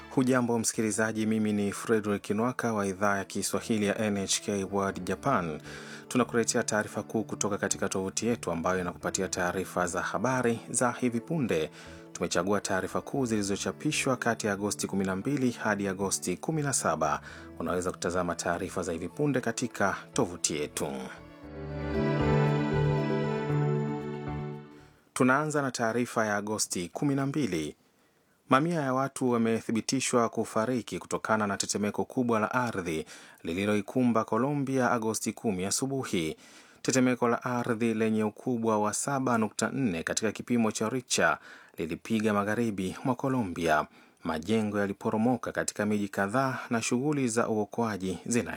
Hujambo msikilizaji, mimi ni Frederick Nwaka wa idhaa ya Kiswahili ya NHK World Japan. Tunakuletea taarifa kuu kutoka katika tovuti yetu ambayo inakupatia taarifa za habari za hivi punde. Tumechagua taarifa kuu zilizochapishwa kati ya Agosti 12 hadi Agosti 17. Unaweza kutazama taarifa za hivi punde katika tovuti yetu. Tunaanza na taarifa ya Agosti 12. Mamia ya watu wamethibitishwa kufariki kutokana na tetemeko kubwa la ardhi lililoikumba Colombia Agosti 10 asubuhi. Tetemeko la ardhi lenye ukubwa wa 7.4 katika kipimo cha Richter lilipiga magharibi mwa Colombia. Majengo yaliporomoka katika miji kadhaa na shughuli za uokoaji zinaendelea.